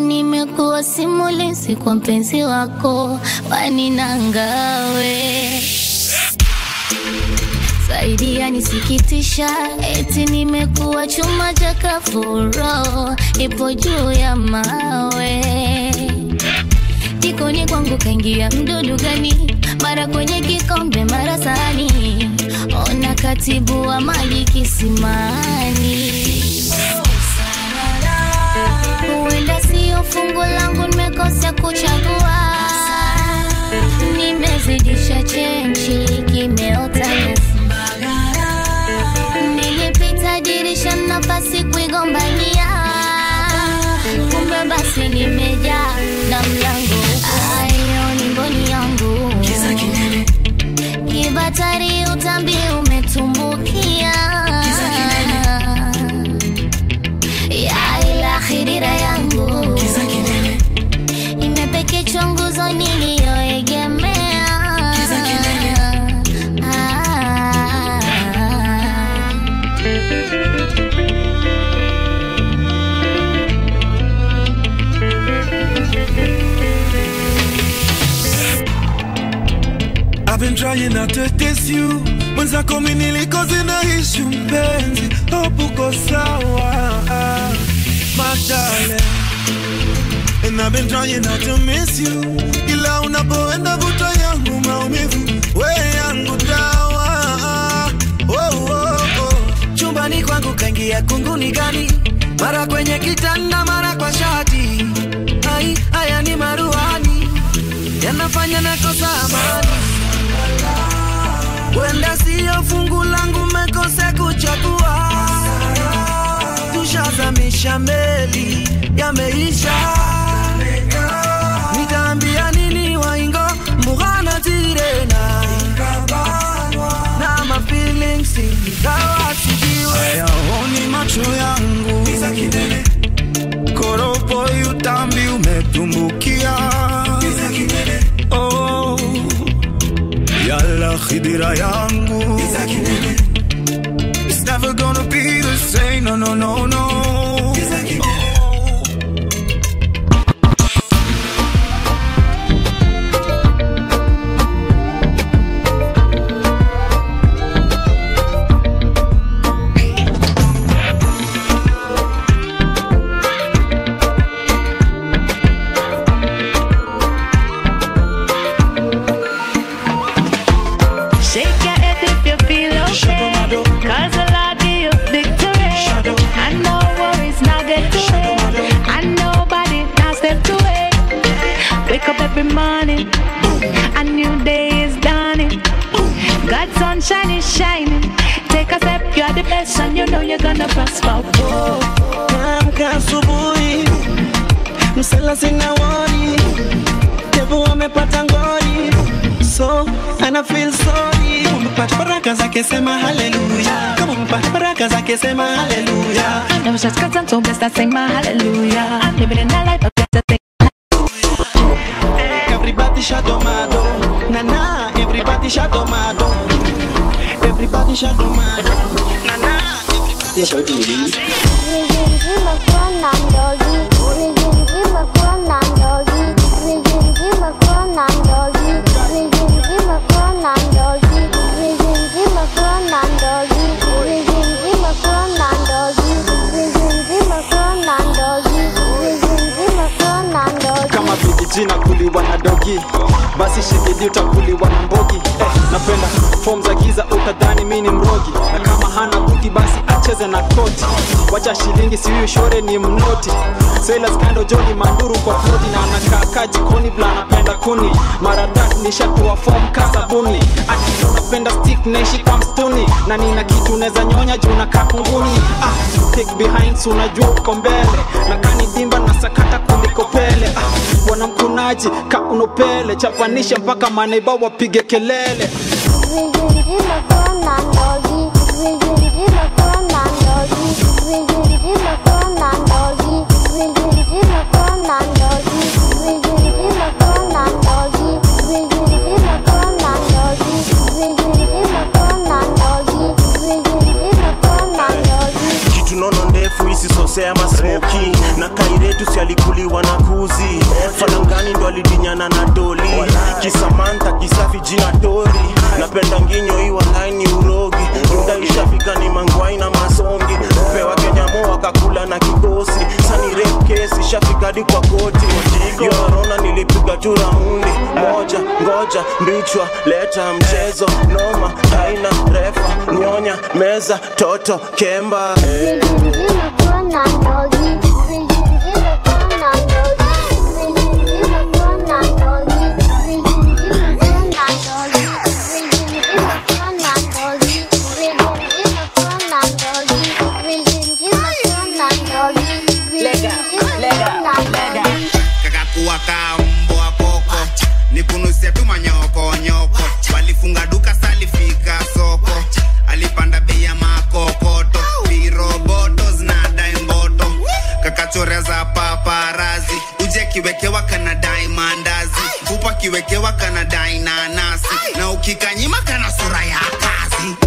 nimekuwa simulizi kwa mpenzi wako waninangawe zaidi yanisikitisha, eti nimekuwa chuma cha kafuro, ipo juu ya mawe. Jikoni kwangu kaingia mdudu gani? Mara kwenye kikombe, mara sahani, ona katibu wa maji kisimani. Huenda sio fungu langu, nimekosa kuchagua, nimezidisha chenchi, kimeota nyasi nilipita dirisha nafasi kuigombania, kumbe basi nimejaa na mlango ayo ni mboni yangu kibatari, utambi umetumbukia ya ila khirira yangu imepekechwa nguzo niliyoegemea Ah. I've been trying not to diss you mwenzako mi nilikoze na ishu mpenzi hopuko sawa my darling And I've been trying not to miss you ila unapoenda vuta yangu maumivu we yangu dawa oh, oh, oh. chumbani kwangu kaingia kunguni gani mara kwenye kitanda mara kwa shati ai haya ni maruani yanafanya nakosa amani wenda siyo fungu langu mekose kuchagua tushazamisha meli yameisha nitaambia nini waingo mughana tirena na mafilings ingawa sijiwe hayaoni macho yangu koropo utambi umetumbukia oh, yala khidira yangu It's never gonna be the same, no, no, no, no. Oh. Shake your head if you feel okay. Cause a lot of you victory. And no worries not get to it. And nobody now step to it. Wake up every morning. A new day is dawning. God's sunshine is shining. Take a step, you're the best, and you know you're gonna prosper. Whoa. Amka asubuhi, msela sina wori, devu amepata ngori, so ana feel sorry. Umepata baraka zake, sema haleluya. Kama umepata baraka zake, sema haleluya. I know it's just cause I'm so blessed, I sing my hallelujah. I'm living in that life, I got to sing. Everybody shadomado, na na. Everybody shadomado, everybody shadomado, na na. kama vijijina kuliwa na dogi basi shigidi utakuliwa na mbogi eh, napenda fom za giza utadhani mi ni mrogi na kama hana buti basi acheze na koti wacha shilingi sihuyu shore ni mnoti Sailors kando joni manduru kwa floti na anakaa jikoni vla anapenda kuni mara tatu nishatua fom kasabuni ati unapenda stick naishi kwa mstuni na nina kitu neza nyonya juu nakaa kunguni ah, take behind so unajua uko mbele na kani dimba na sakata kuliko pele ah, wanamkunaji ka unopele chapanisha mpaka maneiba wapige kelele kitu nono ndefu isi so kosea masmoki na kairetu si alikuliwa na kuzi falangani ndo alidinyana na doli kisamanta kisafi jina tori napenda nginyo hii walaini urogi muda ishafika ni mangwai na masongi upewa kenyamo wakakula na kikosi sani rep kesi shafika hadi kwa koti yorona nilipiga tu raundi moja ngoja mbichwa leta mchezo noma haina refa nyonya meza toto kemba kakakuwa kaa mbwa koko nikunusia tu manyoko nyoko walifunga duka salifika soko alipanda bei ya makokoto viroboto zinadai mboto kakachorea za paparazi uje kiwekewa kanadai mandazi kupa kiwekewa kanadai nanasi na ukikanyima kana sura ya kazi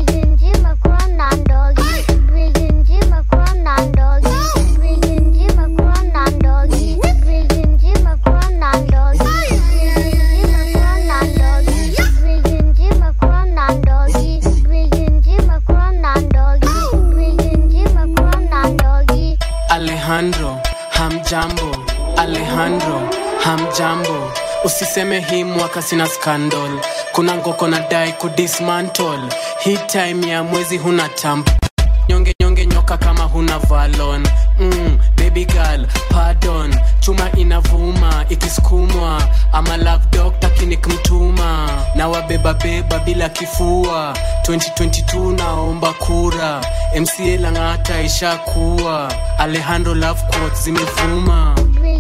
Alejandro, hamjambo. Alejandro, hamjambo. Usiseme hii mwaka sina scandal. Kuna ngoko na dai kudismantle. Hii time ya mwezi huna tamp. Nyonge nyonge nyoka kama huna valon. Mm, baby girl, pardon. Chuma inavuma ikisukumwa. Ama love doctor kinikmtuma. Na wabeba beba bila kifua. 2022 naomba kura. MCA Lang'ata ishakuwa. Alejandro love quotes zimevuma.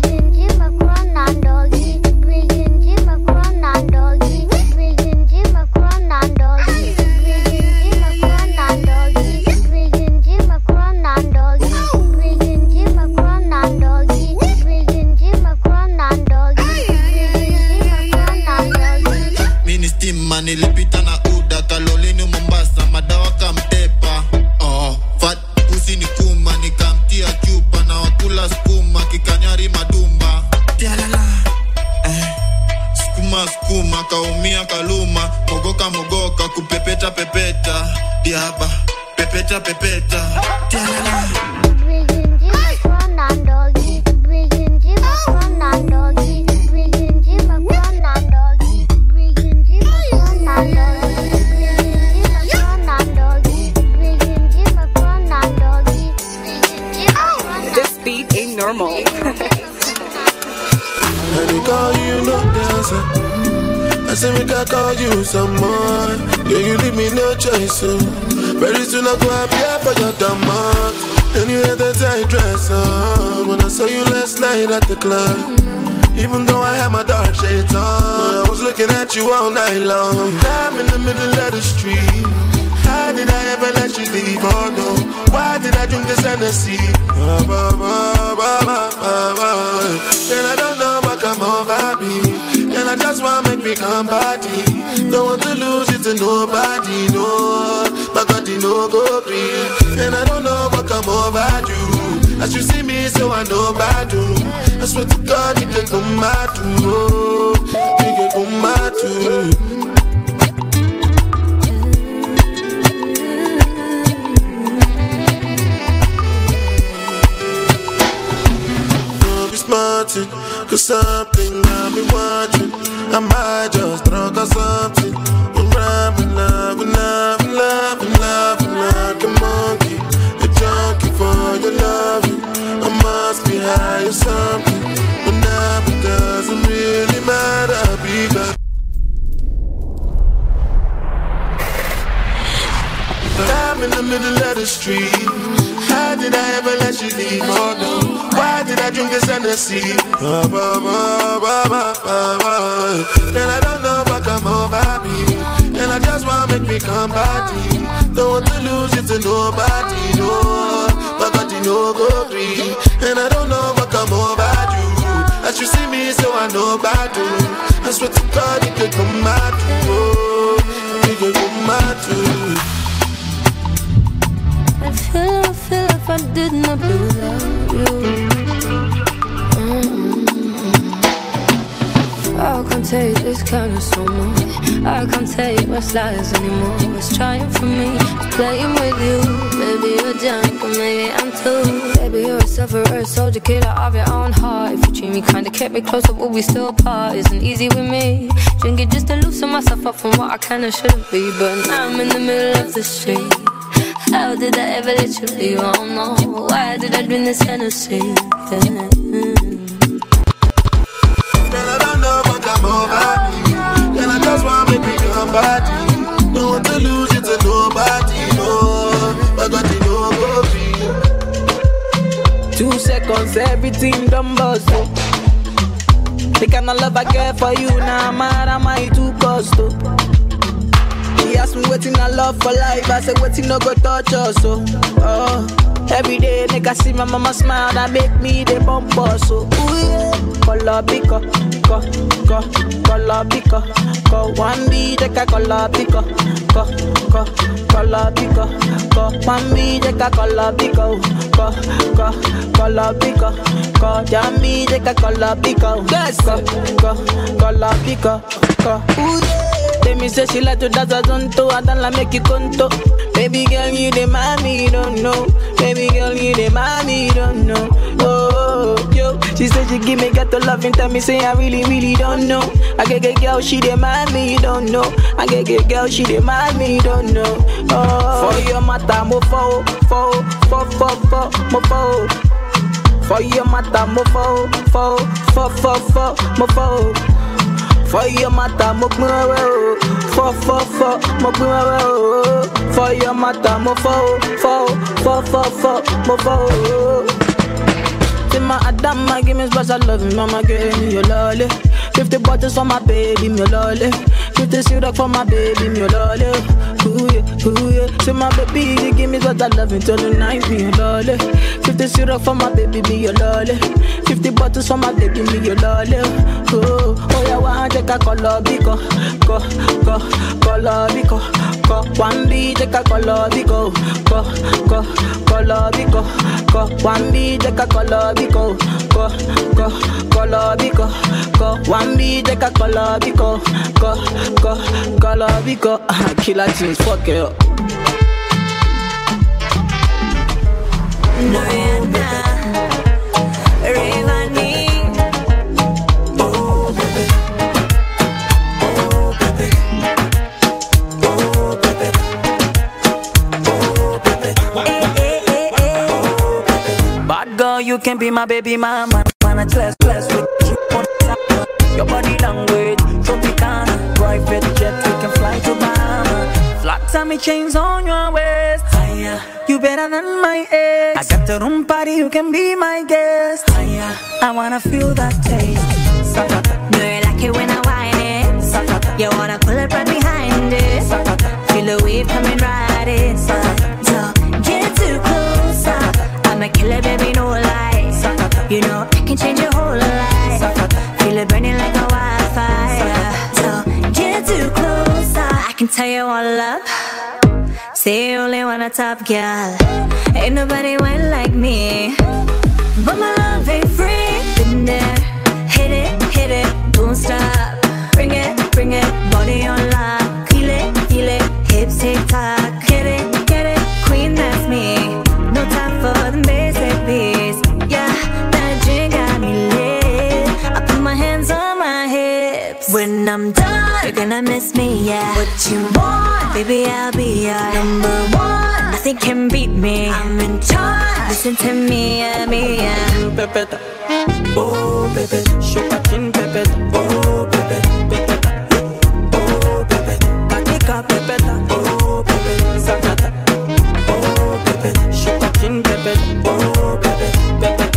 mini stima nilipita na uda kalolini mombasa madawa kamtepa oh, fat pusi ni kuma nikamtia chupa na wakula skuma kikanyari madumba Tialala. eh, skuma skuma kaumia kaluma mogoka mogoka kupepeta pepeta diaba pepeta pepeta Tialala. This beat ain't normal. And they call you no dancer. I say we can call you someone. Yeah, you leave me no choice. So. Very soon I go happy for your demand. And you had that tight dress on when I saw you last night at the club. Even though I had my dark shades on, I was looking at you all night long. I'm in the middle of the street. How did I ever let you leave? Oh no, why did I drink this Hennessy? Ah, bah, bah, bah, bah, bah, bah. And I don't know what come over me. And I just wanna make me come party. Don't want to lose it to nobody, no. My God, you know go free. And I don't know what come over you. As you see me, so I know about you. I swear to God, you can come out too. Oh, you can come out too. Don't be smarting, cause something I've been watching. I might just drunk or something. I'm rhyming, loving, loving, loving, loving like a monkey. A junkie for your loving. I must be high or something. But now it doesn't really matter because. I'm in the middle of the street. How did I ever let you leave? Oh no. Why did I drink this Hennessy? Ah, bah, bah, bah, bah, bah, bah. And I don't know what come over me. And I just wanna make me come party. Don't want to lose it to nobody, no. My God, you know go free. And I don't know what come over you. As you see me, so I know about you. I swear to God, you could come out, oh. You could come out too. I feel, I feel if I I didn't abuse you. I can't take this kind of so much. I can't take my lies anymore. It's trying for me, it's playing with you. Maybe you're drunk, or maybe I'm too. Baby, you're a sufferer, soldier, killer of your own heart. If you treat me kinda, kept me closer, would we still part? Isn't easy with me. Drinking just to loosen myself up from what I kinda shouldn't be. But now I'm in the middle of the street. How did I ever let you leave? I don't know. Why did I drink this Hennessy? Yeah. Girl, I don't know what I'm over me. Girl, I just want to be your body. No want to lose it to nobody, no. I got it over Two seconds, everything done bust. oh. The kind of love I get for you now, mad am I too cost oh. He asked me waiting I love for life, I said waiting no go touch us oh. oh. Every day nigga see my mama smile, that make me the bump us oh. Ooh, yeah. Color pico, co, co, color pico, co. One B take a color pico, co, co, color pico, co. One B take a color pico, co, co, color pico, co. Jammy take a color pico, yes, co, co, color pico, co. Ooh, yeah. Let me say she like to dance a zonto, I don't like make you conto. Baby girl, you the mommy, you don't know. Baby girl, you the mommy, you don't know. Oh, yo, she said she give me got to love and tell me say I really, really don't know. I get get girl, she the mommy, you don't know. I get get girl, she the mommy, you don't know. Oh, for your mata, mo fo, fo, fo, fo, fo, mo fo. For your mata, mo fo, fo, fo, fo, fo, mo fo. For your mata, mo pin wewe o. Fo fo fo, mo pin wewe o. For your mata, mo fo fo fo fo fo, mo fo. Say my Adama, give me special love, mama give me your lolly. Fifty bottles for my baby, me lolly. Fifty syrup for my baby, me lolly. Ooh yeah, ooh yeah. Say my baby, you give me special love until the night, me your lolly. Fifty syrup for my baby, me your lolly. Fifty bottles for my baby, me your lolly. Oh, oh yeah, one take a color biko, ko, ko, color biko, ko. One B take a color biko, ko, ko, color biko, ko. One B take a color biko, ko, ko, color biko, ko. One B take a color biko, ko, ko, color biko. Killer tunes, fuck it up. Bad girl, you can be my baby mama. Wanna class, class with you on top. Your body language, Tropicana. Private jet, we can fly to Bahama. Flat tummy chains on your waist. Higher. You better than my ex. I got the room party, you can be my guest. Higher. I wanna feel that taste. Sakata. No, you like it when I whine it. Sakata. You wanna pull it right behind it. Sakata. Feel the wave coming right inside. So get too close. I'm a killer, baby, no lie. You know I can change your whole life. Feel it burning like a wildfire. So get too close. I can tell you all up. Say you only want a top girl. Ain't nobody went like me. But my love ain't free. Been there, hit it, hit it, don't stop. Bring it, bring it, body on lock. Feel it, feel it, hips tick tock. Get it, get it, queen, that's me. No time for the basic beats. Yeah, that drink got me lit. I put my hands on my hips. When I'm done, you're gonna miss me, yeah. What you want, baby, I'll be your number one. Nothing can beat me. I'm in charge. Listen to me, yeah, me, yeah. Pepeta. Oh, baby, shake a chin, pepeta. Oh, baby, pepeta. Oh, baby, katika pepeta. Oh, baby, sakata. Oh, baby, shake a chin, pepeta. Oh, baby, pepeta.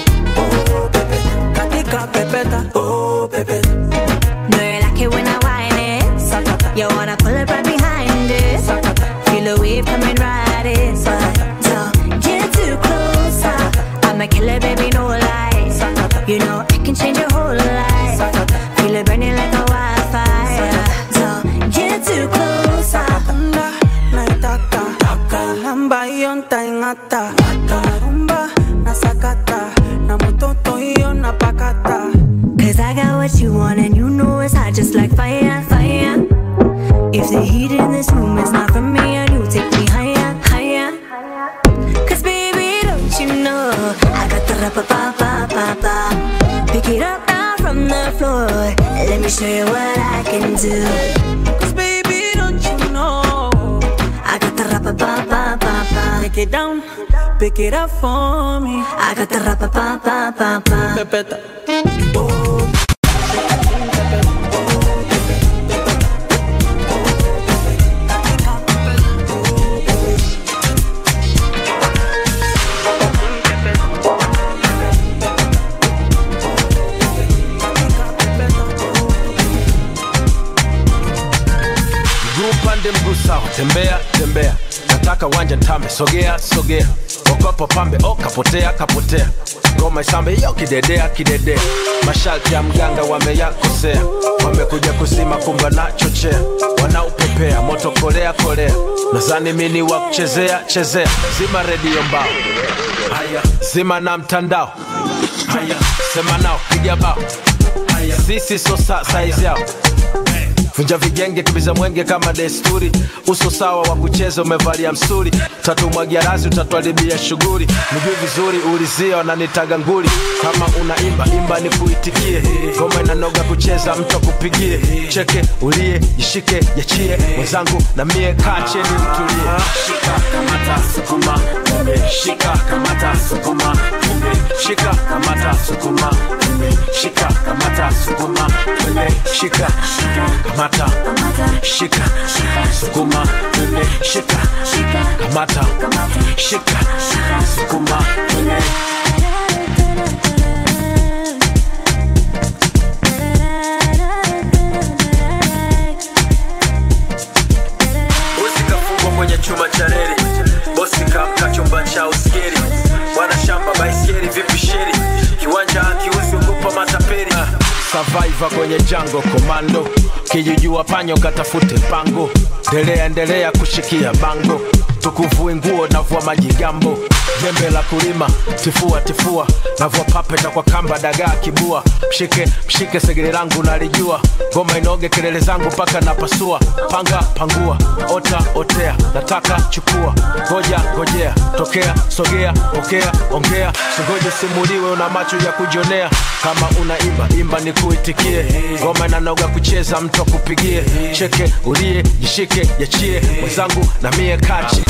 Oh, baby, katika pepeta. Oh, baby. No, you like it when I whine it. You wanna pull it right behind it. Feel the wave coming right inside. So get too close. I'm a killer, baby, no lie. You know I can change your whole life. Feel it burning like a wildfire. So get too close. naitaka rumba hiyo ntaing'ata Ata rumba na sakata na mototo hiyo na pakata Cause I got what you want and you know it's hot just like fire, fire. If the heat in this room is not from me and you take me higher, higher. Cause baby, don't you know I got the rapa pa pa pa pa. Pick it up now from the floor. Let me show you what I can do. Cause baby, don't you know I got the rapa pa pa pa pa. Take it down, pick it up for me I got the rapa pa pa pa pa. Pepeta mguu pande mguu sawa tembea tembea nataka wanja ntambe sogea sogea okopo pambe o kapotea kapotea ngoma isambe yo kidedea kidedea masharti ya mganga wameyakosea wamekuja kusima kumba na chochea wanaupepea moto kolea kolea nazani mini wa kuchezea chezea zima redio mbao haya zima na mtandao haya sema nao piga bao haya sisi so sa saizi yao vunja vigenge kibiza mwenge kama desturi uso sawa wa kucheza umevalia msuri tatumwagia razi utatwalibia shughuli miguu vizuri ulizia wananitaga nguli kama unaimba imba ni kuitikie ngoma inanoga kucheza mtu akupigie cheke ulie jishike yachie mwenzangu na mie kache ni mtulie shika kamata sukuma kumbe shika kamata sukuma kumbe shika kamata sukuma kumbe shika kamata sukuma kumbe shika kamata shika sukuma kumbe shika kamata shika sukuma kumbe bosi kafungwa kwenye chuma cha reli bosi kamka chumba cha uskeri bwana shamba baiskeri vipi sheri kiwanja akiuzi ugopa mataperi Survivor kwenye jango komando kijujua panyo katafute pango ndelea endelea kushikia bango tukuvui nguo navua majigambo jembe la kulima tifua tifua navua papeta kwa kamba dagaa kibua mshike mshike segere langu nalijua ngoma inoge kelele zangu mpaka napasua panga pangua ota otea nataka chukua ngoja ngojea tokea sogea pokea ongea singoje simuliwe una macho ya kujionea kama unaimba imba ni kuitikie ngoma inanoga kucheza mtu akupigie cheke ulie jishike yachie mwenzangu na mie kachi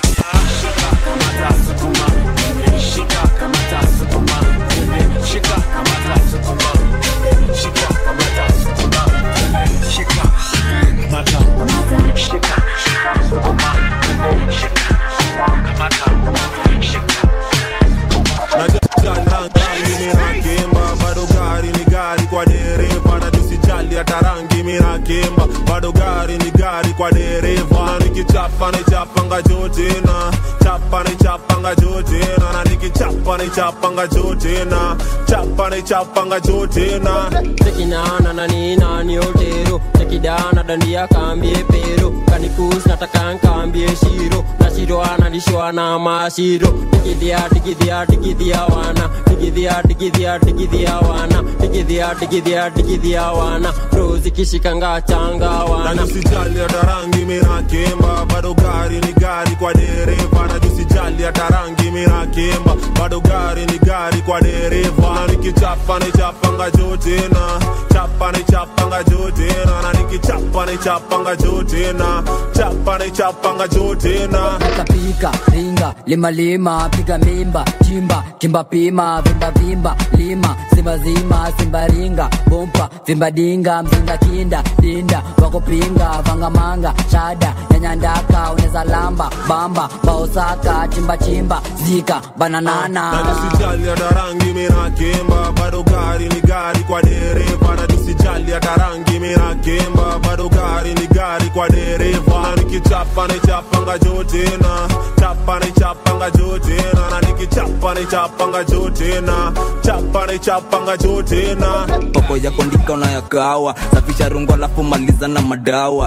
mirakemba bado gari ni gari kwa dereva na tusijali hata rangi mirakemba bado gari ni gari kwa dereva nikichapa nichapanga jotena chapa nichapanga jotena na nikichapa nichapanga jotena chapa nichapanga jotena tekinana na nina ni otero tekidana dandia kambie pero kanikus nataka nkambie shiro na shiro analishwa na mashiro digidhia digidhia digidhia wana digidhia digidhia digidhia wana digidhia digidhia digidhia wana rozi kishikanga changa na wana tusijali hata rangi mirakemba bado gari ni gari kwa dereva na tusijali hata rangi mirakemba bado gari ni gari kwa dereva na nikichapa nichapanga jotena chapa nichapanga jotena na nikichapa nichapanga jotena chapa nichapanga jotena pika ringa lima lima piga mimba chimba chimba pima vimba vimba lima simba zima simba ringa bompa vimba dinga mzinga kinda dinda wakopinga vangamanga shada nyanyandaka uneza lamba bamba baosaka chimba chimba zika bananana na tusijali hata rangi mirakemba bado gari ni gari kwa dereva na tusijali hata rangi mirakemba bado gari ni gari kwa dereva na nikichapa nichapanga jotena chapa nichapanga jotena na nikichapa nichapanga jotena chapa nichapanga jotena poko ya kondika unayakawa safisha rungu alafu maliza na madawa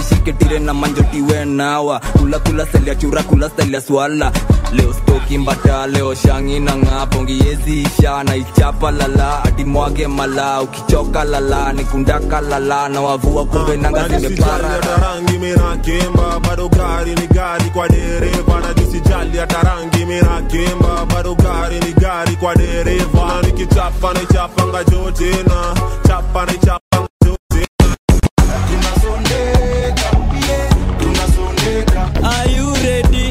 shiketire na manjotiwe nawa kula kula selia chura kula selia swala leo stoki mbata leo shangi na ng'aa pongi yezi isha na ichapa lala ati mwage mala ukichoka lala nikundaka lala na wavua kumbe nanga zimepara hata rangi minakemba bado gari ni gari kwa dereva na jisijali hata rangi minakemba bado gari ni gari kwa dereva na nikichapa naichapanga jote na chapa naichapanga jote Are you ready?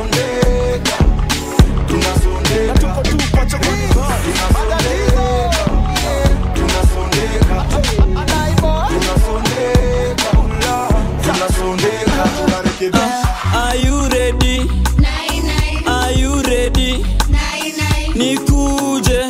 Are you ready? Are you ready? Nikuje.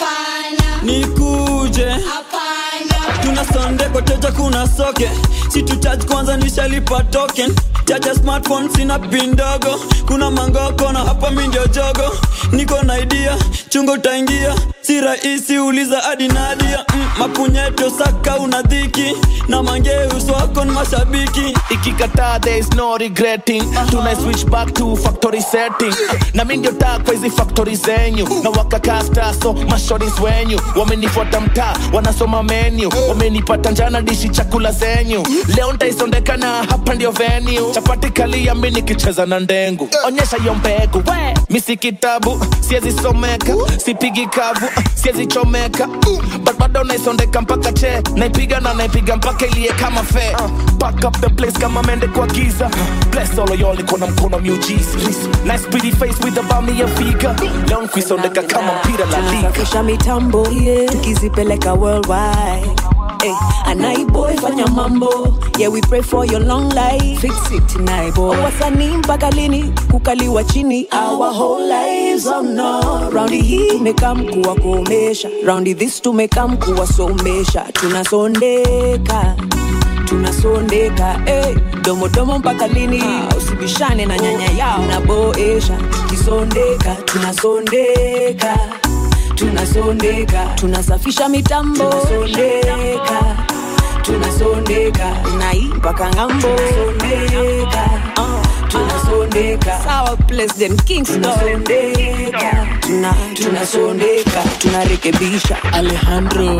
Nikuje. Tuna sonde koteja kuna soke si tuchaji kwanza nishalipa token chaja smartphone sina pin ndogo kuna mangoko na hapa mi ndio jogo niko na idea chungo utaingia si rahisi uliza hadi nadia mm, mapunyeto saka una dhiki na mangeus wako ni mashabiki ikikataa there is no regretting tuna switch back to factory setting na mi ndio taa kwa hizi factory zenyu na wakakasta so mashoris wenyu wamenifuata mtaa wanasoma menu wamenipata njana dishi chakula zenyu leo ntaisondeka na hapa ndio venue chapati kalia mi nikicheza na ndengu onyesha hiyo mbegu we mi si kitabu siezi someka sipigi kavu siezi chomeka but bado naisondeka mpaka che naipiga na naipiga mpaka ilie kama fe back up the place kama mende kwa giza bless all of y'all iko na mkono miujiza nice pretty face with a bummy ya figa leo nkuisondeka kama mpira la liga tunasafisha mitambo yeah. tukizipeleka worldwide Hey, anaiboy fanya mambo yeah we pray for your long life fix it naiboy wasanii mpaka lini kukaliwa chini our whole lives oh no raundi hii tumekam kuwakomesha raundi this tumekam kuwasomesha tunasondeka tunasondeka hey, domodomo mpaka lini usibishane na nyanya yao naboesha tukisondeka tunasondeka tunasondeka tunasafisha mitambo tunasondeka tunasondeka nai mpaka ngambo tunasondeka uh, tunasondeka sawa president kingston tunasondeka tuna, tunasondeka tunarekebisha alejandro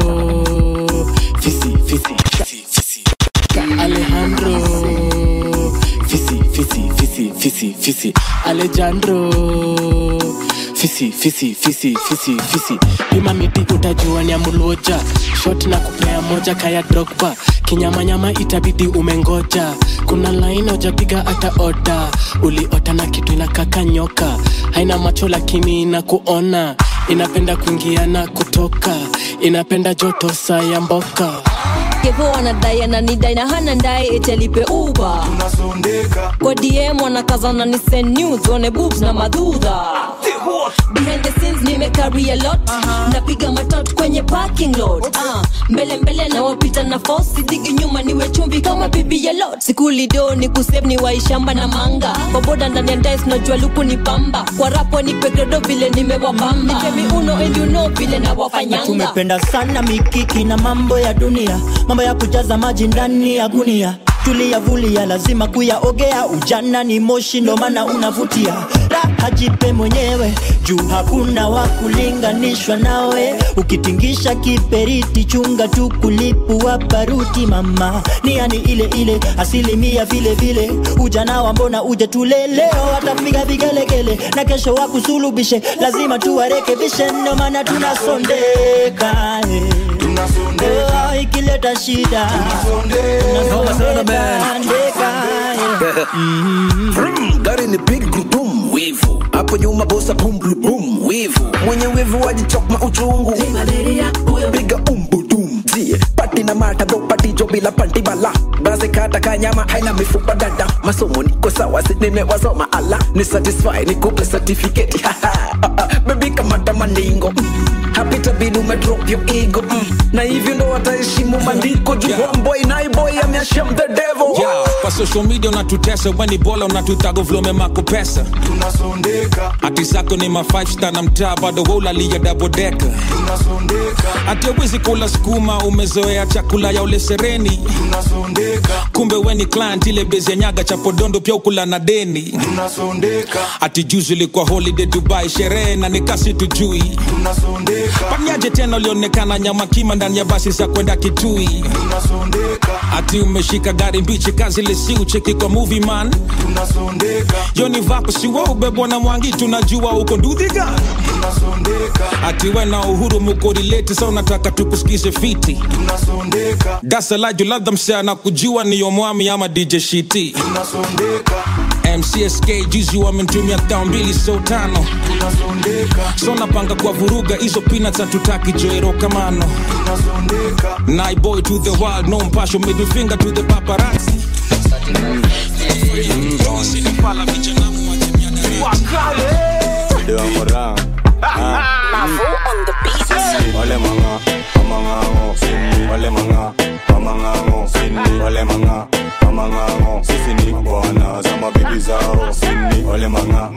fisi fisi fisi fisi alejandro fisi fisi fisi fisi fisi alejandro fisi fisi fisi fisi fisi pima miti utajua ni amuloja shot na kupea moja kaya drogba kinyamanyama itabidi umengoja kuna laini ujapiga hata oda uliota na kitu inakaka nyoka haina macho lakini inakuona inapenda kuingia na kutoka inapenda joto saa ya mboka kevo anadai ananidai na hana ndae etelipe uba kwa dm wanakazana ni send news one boobs na madhudha behind the scenes nimecarry a lot napiga matot kwenye parking lot uh, mbele mbele na wapita na fosi digi nyuma niwe chumvi kama bibi ya lot sikulido ni kusave ni waishamba na manga kwa boda ndani ya ndais najua luku ni pamba kwa rapo ni pegredo vile nimewabamba nitemi uno and you know vile nawafanyanga tumependa sana mikiki na mambo ya dunia mambo ya kujaza maji ndani ya gunia tuliyavulia lazima kuyaogea ujana ni moshi ndo maana unavutia raha jipe mwenyewe juu hakuna wa kulinganishwa nawe ukitingisha kiperiti chunga tu kulipua baruti mama niani ile ile asilimia vile vile ujana wa mbona uje tule leo watapiga vigelegele na kesho wakusulubishe lazima tuwarekebishe ndo maana tunasondeka eh. Oh, ikileta shida Vroom, gari ni big gurudumu wivu hapo nyuma bosa bum blu bum wivu mwenye wivu wajichokma uchungu piga umbudum zie pati na mata bro pati jo bila panti bala basi kata kanyama haina mifupa dada masomo niko sawa si nimewasoma ala ni satisfy nikupe certificate bebi kamata maningo mm. hapita bidi umedrop your ego mm. na hivyo ndo wataheshimu maandiko juu homeboy naiboy ameashem the devil Yeah, kwa social media unatutesa weni bola unatutago vlome mako pesa tunasondeka ati zako ni ma 5 star na mtaa bado waulalia dabodeka tunasondeka ati awezi kula skuma umezoea chakula ya ule sereni tunasondeka kumbe weni client ile bezi ya nyaga cha podondo pia ukula na deni tunasondeka ati juzi ilikuwa holiday dubai sherehe na nikasi tujui tunasondeka paniaje tena ulionekana nyama kima ndani ya basi za kwenda kitui tunasondeka ati umeshika gari mbichi kazi lesi ucheki kwa movie man tunasondeka yoni vako siwa ubebwa na mwangi tunajua uko ndudhiga tunasondeka ati we na uhuru mukorileti sa unataka tukusikize fiti tunasondeka dasalaju labda msea na kujua niyo mwami ama dj shiti tunasondeka mcsk juzi wamenitumia thao mbili so tano tunasondeka so napanga kwa vuruga hizo peanuts hatutaki joero kamano tunasondeka naiboy to the world no mpasho middle finger to the paparazzi Dewa Moran. Wale manga, amangango, wale manga, amangango, wale manga, amangango, sisi ni bwana za mabibi zao, wale manga,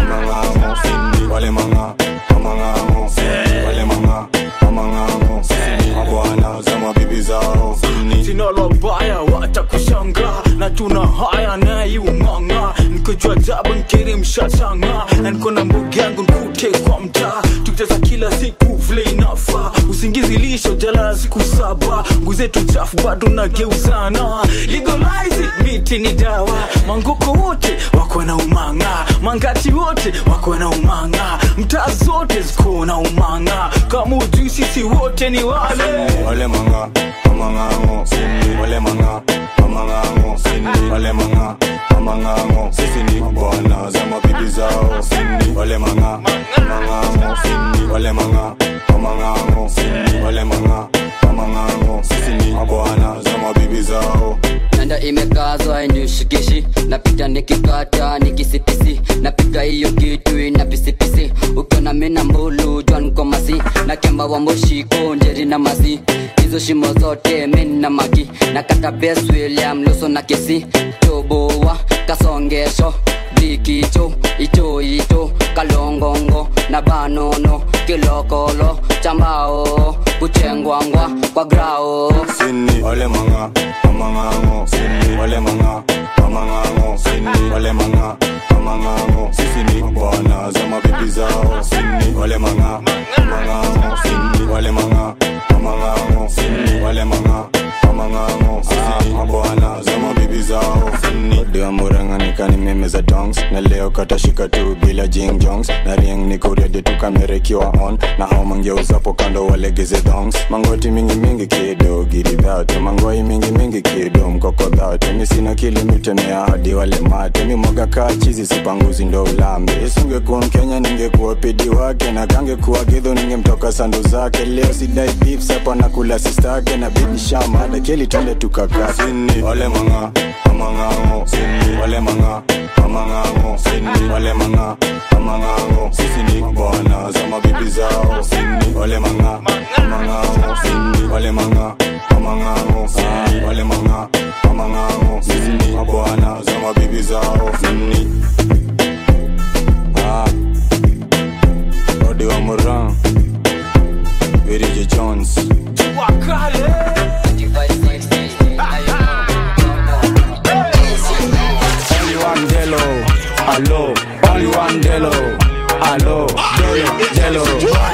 amangango, wale manga, amangango, wale manga, amangango, sisi ni bwana za mabibi zao, sinalo baya watakushanga na tuna haya naiung'ang'a nikojua jabu nkiri mshashanga na niko na mbogi yangu nkute kwa mtaa tukicheza kila siku vile inafa usingizi lisho jalala siku saba nguzetu chafu bado nageuzana legalize it, miti ni dawa mangoko wote wako na umanga mangati wote wako na umanga mtaa zote ziko na umanga kama ujui sisi wote ni wale wale manga, amangango, wale manga, amangango, wale manga, amangango, sisi ni bwana za mabibi zao, wale manga, amangango, wale manga, amangango, wale manga, amangango, sisi ni bwana za mabibi zao. nanda imekazwa inishikishi napita nikikata nikisipisi napiga hiyo kitu ina pisipisi ukiona mina mbulu jwankomasi na kemba wa moshiko njeri na masi hizo shimo zote mina maki na kata bes william luso na kisi tobowa kasongesho blikicho icho ito kalongongo na banono kilokolo chambao kuchengwangwa kwa grao Sini wale manga, amangango, wale manga, amangango, wale manga, amangango, sisi ni bwana za mabibi zao, wale manga, amangango, wale manga, amangango, wale manga, amangango, sisi ni bwana za mabibi zao, Dewa muranga nikani meme za dongs na leo katashika tu bila jing jongs na ring niko ready tu kamera ikiwa on na hao mangeuzapo kando walegeze dongs mangoti mingi mingi kido gidi dhate mangoi mingi mingi kido mkoko dhate mi sina kilimitemea hadi wale mate mi mwaga kaa chizi sipanguzi ndo ulambe isingekuwa mkenya ningekuwa pidi wake na kangekuwa gidho ningemtoka sandu zake leo sidai beef sapa na kula sistake na bibi shama dakeli twende tukakaa sini wale manga amangango wale manga amangango wale manga amangango sisi ni bwana za mabibi zao wale manga amangango wale manga amangango wale manga amangango sisi ni bwana za mabibi zao Ah. Odi wa Moran Virgil Jones Only one Delo, allo. Only one Delo, allo. Delo,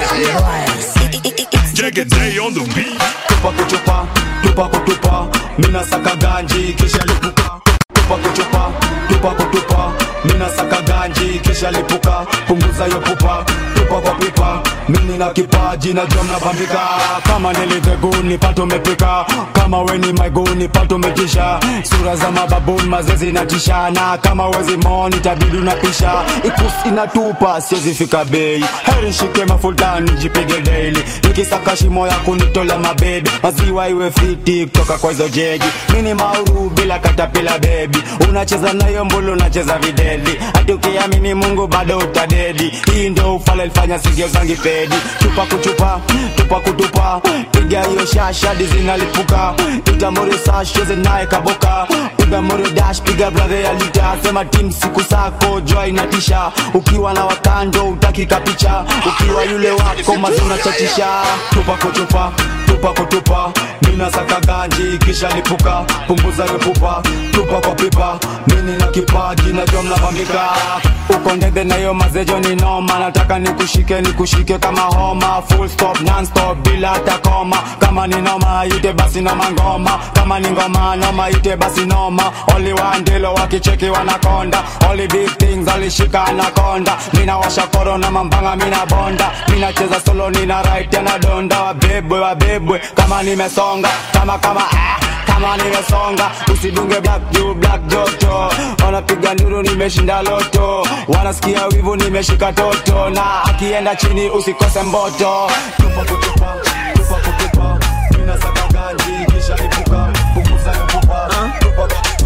Jagaday on the beat. Tupa kuchupa, tupa kutupa, mina saka ganji kisha lipuka. Tupa kuchupa, tupa kutupa, mina saka ganji kisha lipuka. Punguza yo pupa, tupa kwa pipa, mimi na kipaji na jom napambika. Kama niliteguni pato mepika, kama weni maiguni pato metisha. Sura za mababuni mazezi natisha, na kama wezi moni tabidi unapisha. Ikusi inatupa siwezi fika bei, heri shike mafultani jipige daily. Nikisaka shimo ya kunitola mabebe, maziwa iwe fiti kutoka kwa hizo jeji. Mini mauru bila katapila bebi, unacheza nayo mbulu unacheza videli. Hadi ukiamini Mungu bado utadedi. Hii ndio ufala ilifanya si sigeuzangi pedi chupa kuchupa tupa kutupa piga hiyo shasha dizinalipuka itamori sashoze naye kaboka piga mori dash piga bradhe ya lita sema tim siku sako jua inatisha ukiwa na wakando utaki kapicha ukiwa yule wako mazuna chatisha tupa kutupa tupa kutupa mina saka ganji kisha lipuka punguza yopupa tupa kwa pipa mini na kipaji najua mnavambika uko ndege na hiyo mazejo ni noma nataka nikushike nikushike kama homa full stop non stop bila hata koma kama ni noma ite basi noma ngoma kama ni ngoma noma ite basi noma only one ndilo wakicheki wanakonda only big things alishika anakonda mina washa koro na mambanga mina bonda mina cheza solo nina right tena donda wabebwe wabebwe kama nimesonga kama kama ah kama nimesonga usidunge black juu black joto wanapiga nduru nimeshinda loto wanasikia wivu nimeshika toto na akienda chini usikose mboto tupa kutupa tupa kutupa mina saka ganji kisha lipuka punguza yopupa tupa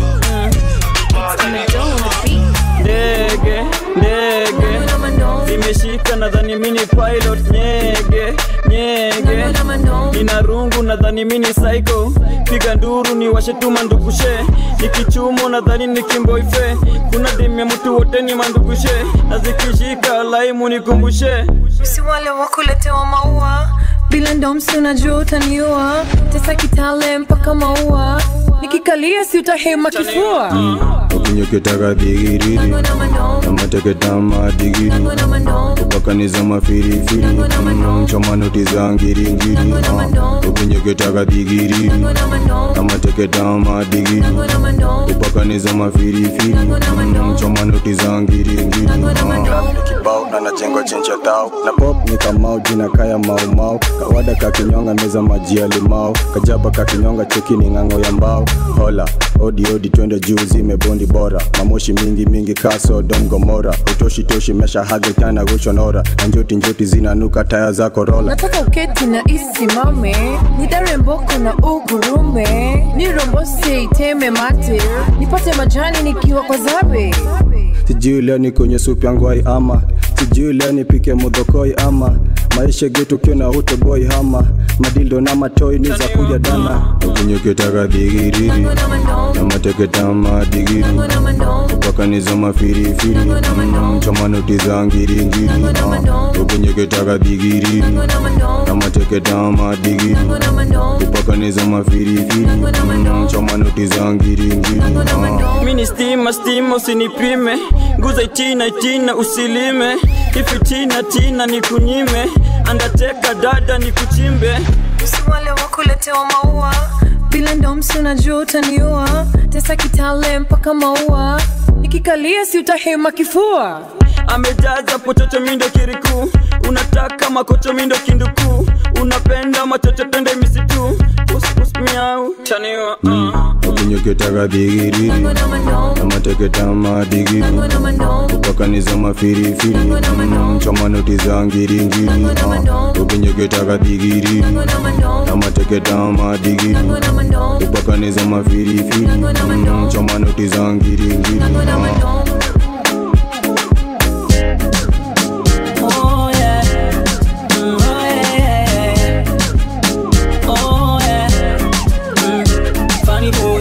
ndege ndege zimeshika nadhani mini pilot nyege nyege nina rungu nadhani mini psycho piga nduru ni washetuma ndugushe nikichumo nadhani ni kimboife kuna demya mtu wote ni mandugushe na zikishika laimu nikumbushe si wale wakuletewa maua bila ndomsi unajua utaniua tesa kitale mpaka maua nikikalia si utahema kifua ukinyoketaka dhigiriri namateketama digiri kupakaniza mafirifiri mchomanoti za ngiringiri ukinyoketaka dhigiriri namateketama digiri kupakaniza mafirifiri mchomanoti za ngiringiri kibao na najengo chencha tao na pop ni kamau jina kaya maumau kawada kakinyonga meza maji ya limau kajaba kakinyonga cheki ni ng'ang'o ya mbao hola odi odi twende juu zimebondi bora mamoshi mingi mingi kaso dom gomora utoshi toshi mesha hage kana gushonora na njoti njoti zinanuka taya za korola nataka uketi na isimame nidare mboko na ugurume nirombose iteme mate nipate majani nikiwa kwa zabe sijui leo ni kwenye supu yangu ai ama sijui leo nipike mudhokoi ama maisha getu kiona utoboi hama madildo na matoi ni za kuja dana ukinyoketaka dhigiriri na mateketama digiri kupakaniza mafirifiri mchomanoti za ngiringiri ukinyoketaka dhigiriri na mateketama digiri kupakaniza mafirifiri mchomanoti za ngiringiri mini stima stima usinipime nguza itina itina usilime ifitina tina nikunyime andateka dada nikuchimbe si wale wakuletewa maua bila ndomsi unajua utaniua tesa kitale mpaka maua nikikalia si utahema kifua amejaza pochocho mindo kiriku unataka makocho mindo kinduku unapenda machocho twende misitu puspus miau chaniwa uh. ukinyoketaka dhigiriri na mateketama digiri kupakaniza mafirifiri mchomanoti za ngiringiri ukinyoketaka dhigiriri na mateketama digiri kupakaniza mafirifiri mchomanoti za ngiringiri Oh yeah. Mm, oh yeah. Oh yeah. Mm, funny boy.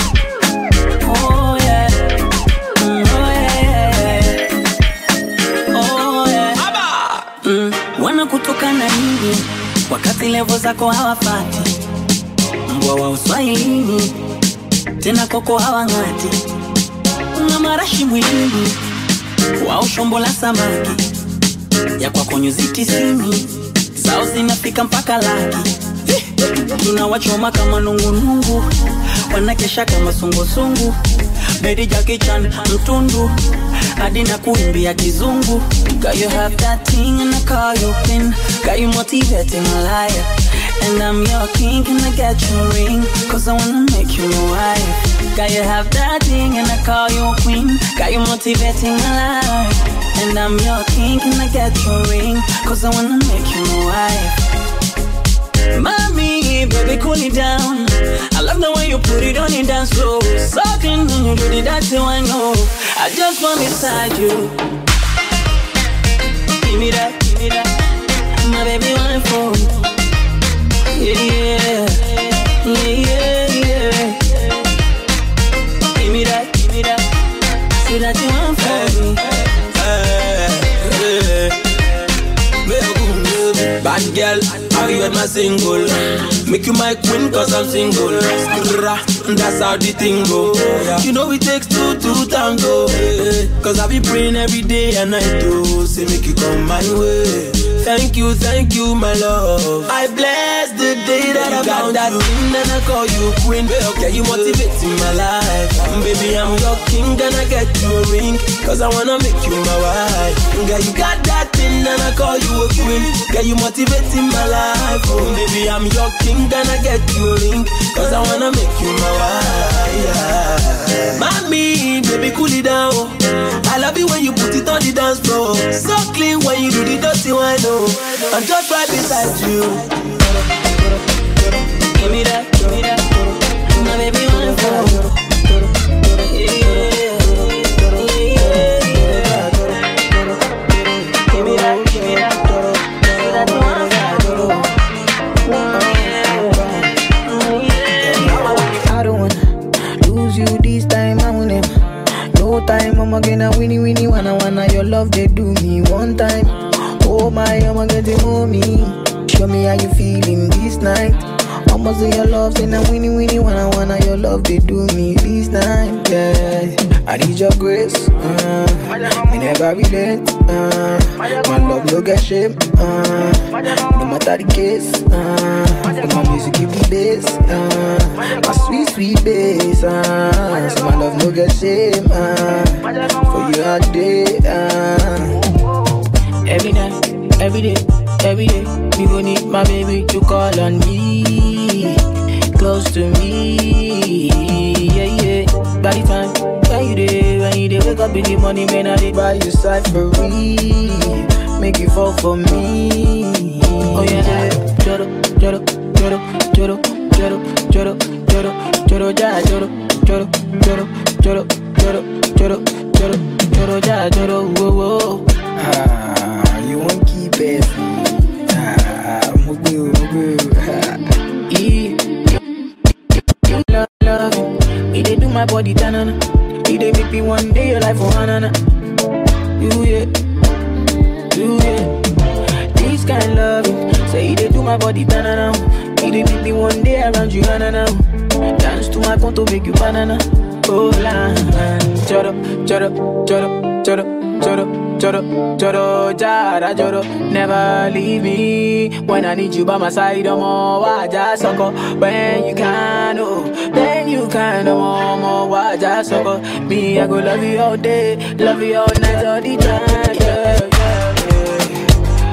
Oh yeah. Mm, oh yeah. Oh yeah. Mm, wanakutukana nini wakati levo zako hawafati mbwa wa uswahilini tena koko hawang'ati una marashi mwilini wao shombo la samaki ya kwako nyuzi tisini zao zinafika mpaka laki tunawachoma kama nungunungu wanakesha kama sungusungu bedi jakichan mtundu hadi na kuimbia kizungu Girl, you have that thing and I call you queen Got you motivating a liar And I'm your king, can I get your ring? Cause I wanna make you my wife Got you have that thing and I call you queen Got you motivating a liar And I'm your king, can I get your ring? Cause I wanna make you my wife Mommy, baby, cool it down. I love the way you put it on it down slow. Sucking when you do it, that's how I know. I just want beside you. Give me that, give me that. single. Make you my queen cause I'm single. Skrrra, that's how the thing go. You know it takes two to tango. eh. Cause I be praying every day and night to say make you come my way. Thank you, thank you, my love. I bless the day that I got that thing and I call you queen. Okay, you motivating my life. Baby, I'm your king and I get you a ring. Cause I wanna make you my wife. Girl, you got that thing and I call you a queen. Girl, you motivating my life. Oh, baby, I'm your king and I get you a ring. Cause I wanna make you my wife. Yeah. Mommy, baby, cool it down. I love it when you put it on the dance floor. So clean when you do the dirty one. Oh, I'm just right beside you. Give me that, give me that. My baby, one for I don't wanna lose you this time. I want him. No time, I'ma get a winnie winnie wanna wanna your love they do me one time. Oh my, I'ma get the mommy. Show me how you feeling this night. I'ma say your love, say na winnie winnie wanna wanna your love they do me this time. Yeah, I need your grace. Uh, me never relent. Uh, my love no get shame. Uh, no matter the case. Uh, my music give me bass. Uh, my sweet sweet bass. Uh, so my love no get shame. Uh, for you all day. Uh, every night, every day, every day. Me gon' need my baby to call on me, close to me. Yeah, yeah. By the time when you day, when you day, wake up in the morning, man, I dey buy you cyphery, make you fall for me. Oh yeah, joro, joro, joro, joro, joro, joro, joro, joro, ja, joro, joro, joro, joro, joro, joro, joro, joro, ja, joro, whoa, whoa. Ah, you won't keep it. Ah, mugu, mugu. Yeah. You love, love it. It dey do my body tanana. It dey make me one day your life for hanana. You yeah, you yeah. This kind loving, say it dey do my body tanana. It dey make me one day around you hanana. Dance to my conto make you banana. Oh la, choro, choro, choro, choro, choro, choro, choro, jara, choro. Never leave me when I need you by my side. I'm all waja soko. When you can, oh, then you can, oh, more waja soko. Me, I go love you all day, love you all night, all the time. Yeah, yeah, yeah.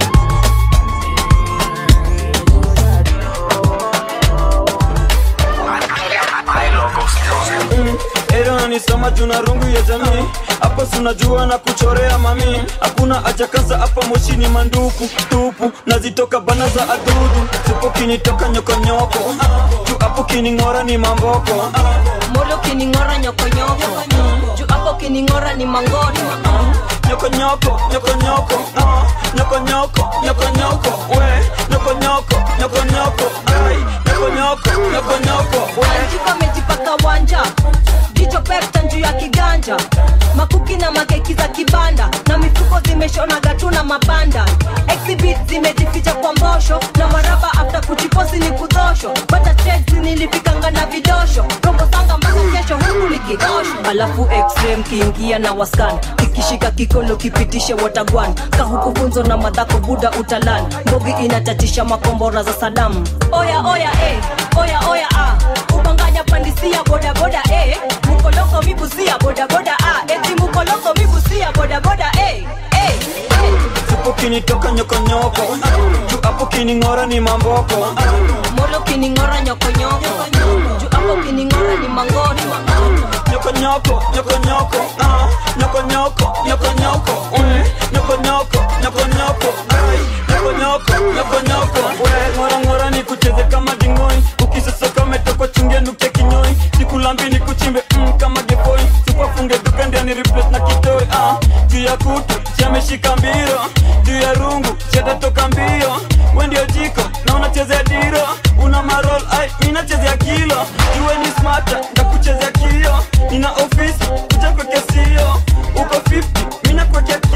Era nanisoma juna rungu ya jamii hapa sunajua na kuchorea mami hakuna haja kaza hapa moshini manduku tupu nazitoka bana za adudu sipo kinitoka nyokonyoko juu hapo kining'ora ni mamboko molo kining'ora nyokonyoko juu hapo kining'ora ni mangoto nyokonyoko nyokonyoko ah, nyokonyoko nyokonyoko we nyokonyoko nyokonyoko ai nyokonyoko nyokonyoko we Anjiko amejipaka wanja jicho pepta juu ya kiganja makuki na makeki za kibanda na mifuko zimeshona gatu na mabanda exhibit zimejificha kwa mbosho na maraba after kuchiposi ni kudosho bata checks nilifikanga na vidosho robo sanga mpaka kesho huku likidosho alafu x-ray mkiingia na waskan kikishika kikolo kipitishe watagwan kahukufunzo na madhako buda utalan mbogi inatatisha makombora za sadamu oya oya eh, oya oya ah. ubanganya pandisia bodaboda eh. mukoloko mibusia bodaboda ah. eti mukoloko mibusia bodaboda eh. eh. sipo kinitoka nyokonyoko juu hapo kining'ora ni mamboko molo kining'ora nyokonyoko juu hapo kining'ora ni mangoto nyokonyoko nyokonyoko ah, nyokonyoko nyokonyoko mm, nyokonyoko nyokonyoko ai nyokonyoko nyokonyoko we ngora ngora ni kucheze kama dingoi ukisosoka umetokwa chungia nukia kinyoi sikulambi ni kuchimbe mm, kama gepoi supafunge duka ndiani replace na kitoi ah, juu ya kutu chameshika mbiro juu ya rungu chatatoka mbio we ndio jiko na unachezea diro una marol ai mi nachezea kilo juwe ni smata ndakuchezea kio nina ofisi kuja kwekea sio uko 50 mi nakwekea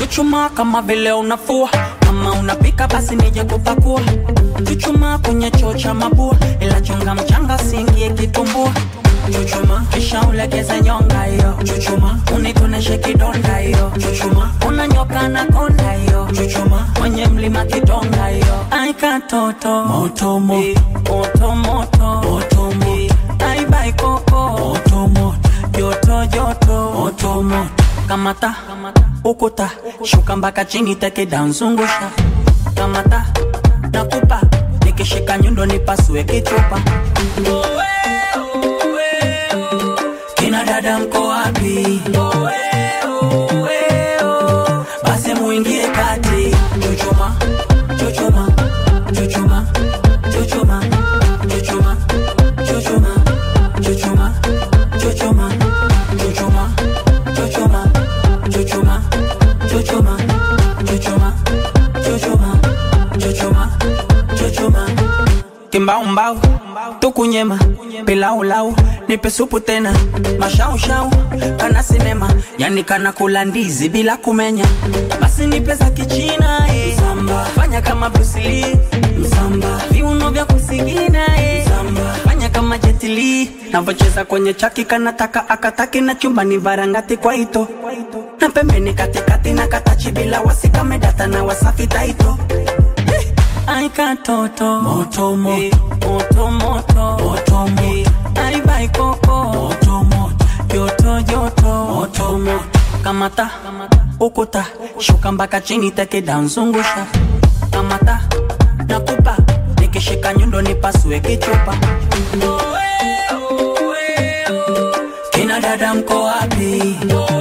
chuchuma kama vile unafua kama unapika basi nije kupakua chuchuma kwenye choo cha mabua ila chunga mchanga siingie kitumbua chuchuma kisha ulegeze nyonga hiyo chuchuma unitoneshe kidonda hiyo chuchuma unanyoka na konda hiyo chuchuma kwenye mlima kidonga hiyo aikatoto moto moto moto moto moto moto aibai koko moto moto joto joto moto moto kamata ukuta shuka mpaka chini teke danzungusha kamata nakupa nikishika nyundo nipasue kichupa kina dada mko wapi basi muingie kati chuchuma chuchuma chuchuma chuchuma chuchuma chuchuma chuchuma chuchuma chuchuma chuchuma chuchuma chuchuma chuchuma chuchuma chuchuma chuchuma kimbaumbau tukunyema pilaulau nipe supu tena mashaushau kana sinema yani kana kula ndizi bila kumenya basi nipe za kichina eh. fanya kama brusili msamba viuno vya kusigina eh. fanya kama jetili navocheza kwenye chaki kanataka akataki na chumbani varangati kwa ito na pembeni katikati na katachi bila wasikamedata na wasafi taito aikatoto moto moto moto moto moto moto aibai koko moto moto joto joto moto moto kamata ukuta shuka mpaka chini teke danzungusha kamata nakupa nikishika nyundo nipasue kichupa kina dada mko wapi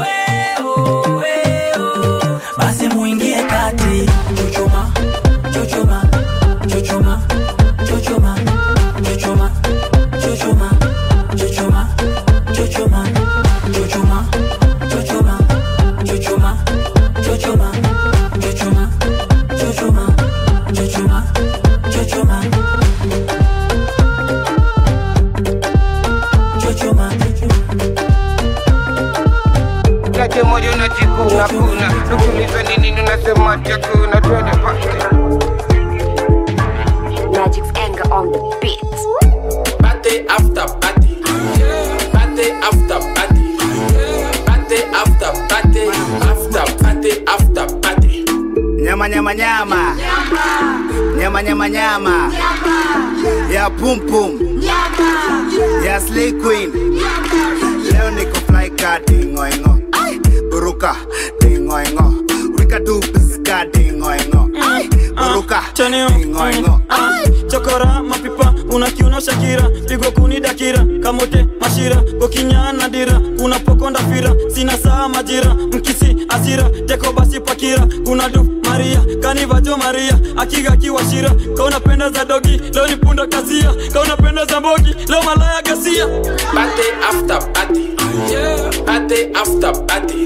basi muingie kati chuchuma chuchuma chuchuma chuchuma chuchuma chuchuma chuchuma chuchuma chuchuma chuchuma chuchuma chuchuma chuchuma chuchuma chuchuma chuchuma chuchuma Tate moja unajikuna kuna Nukuliza ni nini unasema chakuna Twende pake Magic's anger on the beat. Party after party. Party after party. Party after party. After party after party. nyama nyama nyama nyama nyama nyama ya pum pum ya slay queen leo niko fly ka dingoingo buruka dingoingo wika tu piska dingoingo buruka dingoingo chokora mapipa unakiuna shakira pigo kuni dakira kamote mashira kokinyana dira kuna pokonda fira sina saa majira mkisi asira teko basi pakira kuna du maria kanivajo maria akiga kiwashira kaunapenda za dogi leo ni punda kasia kaunapenda za mbogi leo malaya gasia Party after party. Party after party.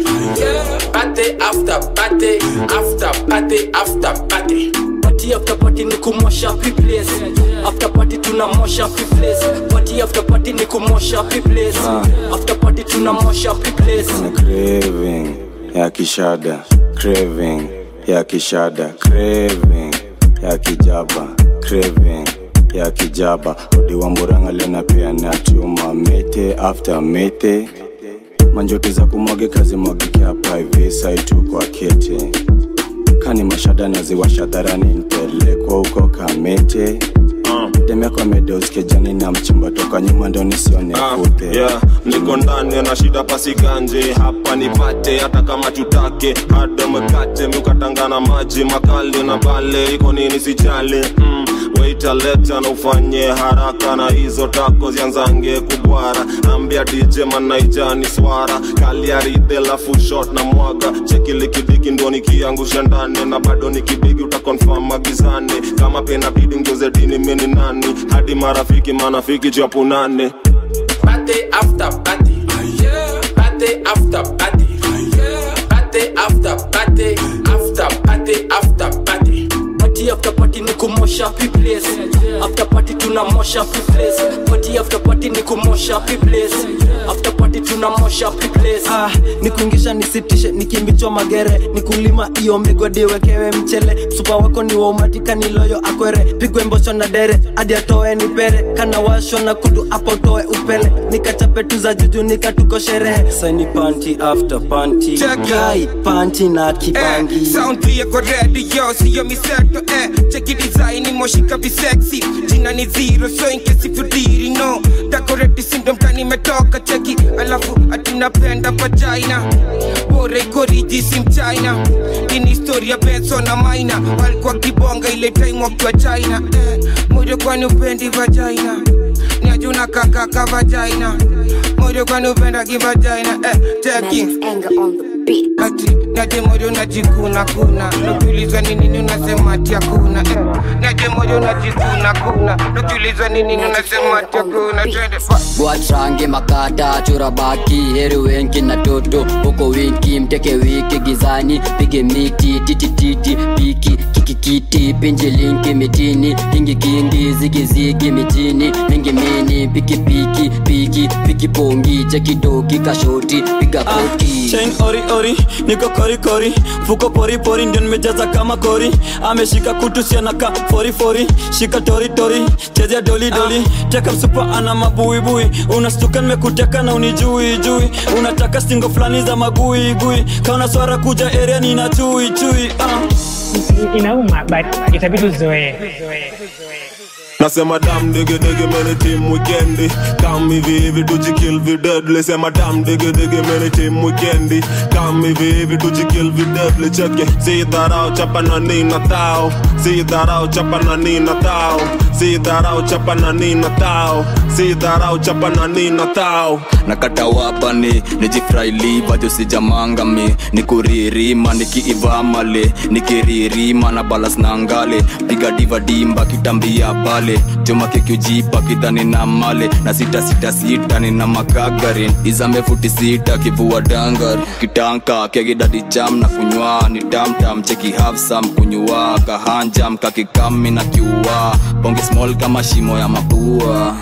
Party after party. After party after party. party after party ni kumosha place after party tunamosha place party after party ni kumosha place after party tunamosha place Kuna craving ya kishada craving ya kishada craving ya kijaba craving ya kijaba odiwa mburanga lena pia na chuma mete after mete manjoto za kumwage kazi mwagike hapa hivi saitu kwa kete kani mashada naziwasha dharani nipelekwa huko kamete demekwa medeoskejani na mchimba toka nyuma ndo nisione kute yeah, niko ndani na shida pasiganje hapa nipate hata kama tutake hada mkate miukatangana maji makali na bale iko nini sijali mm, waita leta na ufanye haraka na hizo tako zianzange kubwara ambia dj manaijani swara kaliaride lafu shot na mwaga chekilikidiki ndo nikiangusha ndani na bado nikibigi utakonfam magizani kama pena bidi ngeuze dini mini nani hadi marafiki manafiki japunane Party after party. Party after party. Party after party. After party after party. party after party ni kumosha piples after party tunamosha piples party after party ni kumosha piples after party tunamosha piples ah, nikuingisha nisitishe nikimbichwa magere nikulima iyo migodi wekewe mchele msupa wako ni waumatika niloyo akwere pigwe mbosho na dere hadi atoe ni pere kana washo na kudu apo toe upele nikachape tu za juju nikatuko sherehe saini panti after panti kai panti na kibangi eh, sound pia kwa radio siyo miseto eh, cheki design moshika visexy jina ni zero so in case if you didn't know decorate syndrome kani imetoka cheki alafu atunapenda vagina bora iko riji si mchina ini historia benso na maina walikuwa kibonga ile time wakiwa china eh, moyo kwani upendi vagina niajuna kakaka vagina moyo kwani upenda kivagina eh, cheki ati naje moyo najikuna kuna nakiuliza ni nini unasema ati hakuna eh. naje moyo najikuna kuna nakiuliza ni nini unasema ati hakuna twende fa bwatrange makata chura baki heri wenki na toto huko winki mteke wiki gizani pige miti titititi piki kikikiti pinji linki mitini kingi kingi zigizigi mitini mingi mini piki piki piki piki pongi chekidoki kashoti piga koti chain ori ori niko kori kori fuko pori pori ndio nimejaza kama kori ameshika kutu sianaka fori fori shika tori tori chezea doli doli teka msupa ana mabuibui unastuka nimekuteka na unijui jui unataka stingo fulani za magui gui kauna swara kuja area nina chui chui uh. inauma but itabidi uzoee nasema dam dege dege mene tim wikendi kam hivi hivi tujikill videdle sema dam dege dege mene tim wikendi kam hivi hivi tujikill videdle cheke si dharau chapa na nina tao si dharau chapa na nina tao si dharau chapa na nina tao si dharau chapa na nina tao nakata wapani nijifraili vajo sijamangami nikuririma nikiivamale nikiririma na balas na ngale piga diva dimba kitambia pale choma kikiujipa kidhani na male na sita sita sita nina makagarin izambe futi sita kivua dangar kitanka kegidadi jam na kunywa ni tamtam cheki hafsam kunywa kahanjam kakikami na kiua bonge small kama shimo ya mapua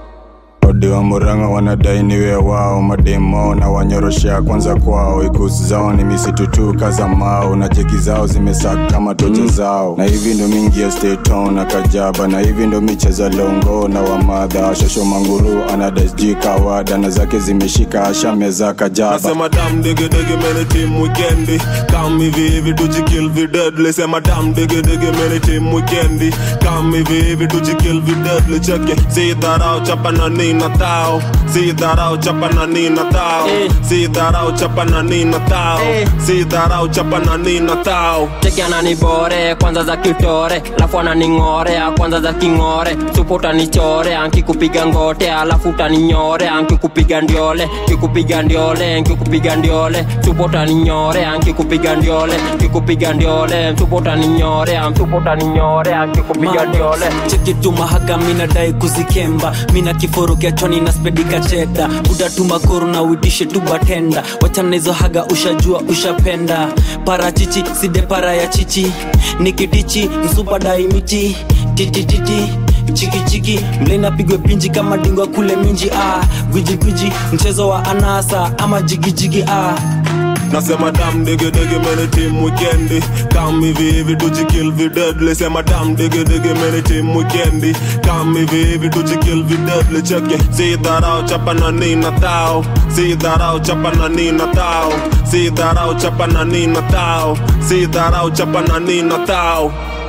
ode wa muranga wanadai niwe wao mademo na wanyoroshea kwanza kwao ikusi zao ni misitu tu kaza mao na jeki zao zimesaka kama tocha zao na hivi ndo mingi ya steton na kajaba na hivi ndo micheza longo na wamadha shosho manguru anadasji kawada na zake zimeshika ashameza kajaba nasema dam dege dege mene tim wikendi kam hivi hivi tujikill videdle sema dam dege dege mene tim wikendi kam hivi hivi tujikill videdle cheke si dharau chapa na nina tao si dharau chapa na nina tao si dharau chapa na nina tao si dharau chapa na nina tao cheki ananibore kwanza za kitore alafu ananing'orea kwanza za king'ore supo utanichore ankikupiga ngote alafu utaninyore ankikupiga ndiole kikupiga ndiole nkikupiga ndiole supo utaninyore ankikupiga ndiole kikupiga ndiole supo utaninyore msupo utaninyore ankikupiga ndiole chekituma haga minadai kuzikemba mina kiforo kiachoni na spedika cheda udatuma koro na uitishe tu batenda wachana hizo haga ushajua ushapenda parachichi side para ya chichi nikitichi msupa daimiti titititi chikichiki mlena pigwe pinji kama dingwa kule minji ah. gwijigwiji mchezo wa anasa ama jigijigi ah. nasema dam dege dege mene tim wikendi kam hivi hivi tujikill videdle sema dam dege dege mene tim wikendi kam hivi hivi tujikill videdle cheke si dharau chapa na nina tao si dharau chapa na nina tao si dharau chapa na nina tao si dharau chapa na nina tao